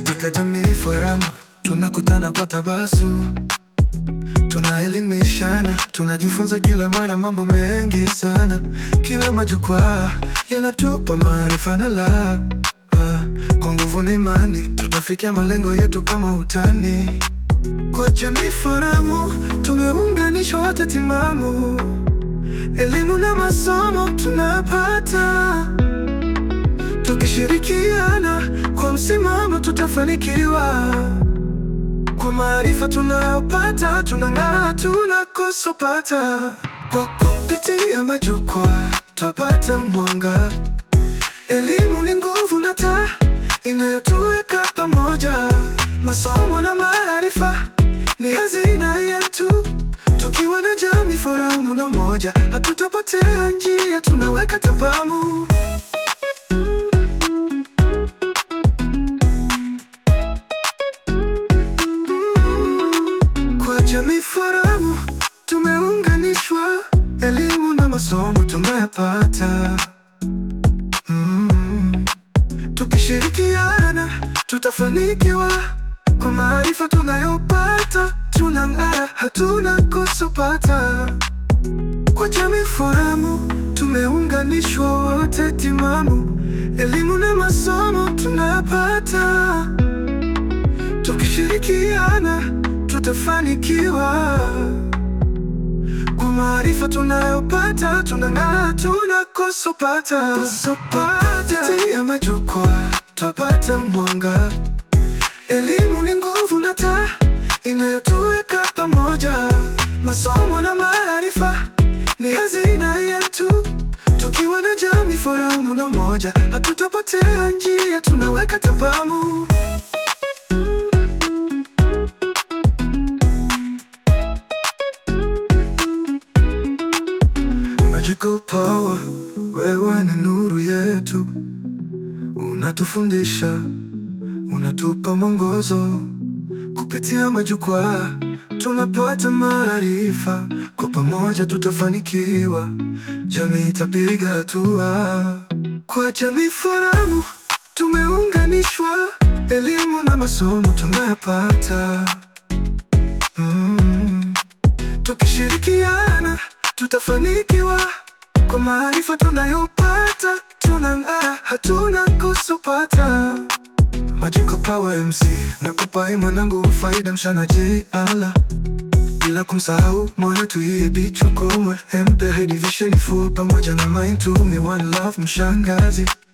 Katika jamii forum tunakutana kwa tabasamu, tunaelimishana, tunajifunza kila mara mambo mengi sana. Kila majukwaa yanatupa maarifa na la kwa nguvu na imani, tutafikia malengo yetu kama utani. Kwa jamii forum tumeunganishwa wote timamu, elimu na masomo tunapata Tukishirikiana kwa msimamo tutafanikiwa. Kwa maarifa tunayopata tunang'aa, tunakosopata. Kwa kupitia majukwaa twapata mwanga. Elimu ni nguvu na taa inayotuweka pamoja. Masomo na maarifa ni hazina yetu. Tukiwa na jamii forum na moja, hatutapotea njia, tunaweka tabamu. Kwa jamii forum tumeunganishwa, elimu na masomo tunayapata. Mm. Tukishirikiana tutafanikiwa, kwa maarifa tunayopata tunang'ara, hatuna kosopata. Kwa jamii forum tumeunganishwa wote timamu, elimu na masomo tunayapata. Tukishirikiana tutafanikiwa, kwa maarifa tunayopata tunang'aa, tunakosopata. Kupitia majukwaa twapata mwanga. Elimu ni nguvu na taa inayotuweka pamoja. Masomo na maarifa ni hazina yetu. Tukiwa na jamii forum na moja, hatutapotea njia, tunaweka tabamu. Magical power, wewe ni nuru yetu, unatufundisha, unatupa mwongozo. Kupitia majukwaa tunapata maarifa, kwa pamoja tutafanikiwa, jamii itapiga hatua. Kwa jamii forum tumeunganishwa, elimu na masomo tunayapata. Mm. Tukishirikiana tutafanikiwa, kwa maarifa tunayopata tunang'aa, hatuna kusopata. Magical Power MC nakupa mwanangu faida mshana jala bila kumsahau moyo tuiye bicho komwe mpe division full pamoja na mind to me one love mshangazi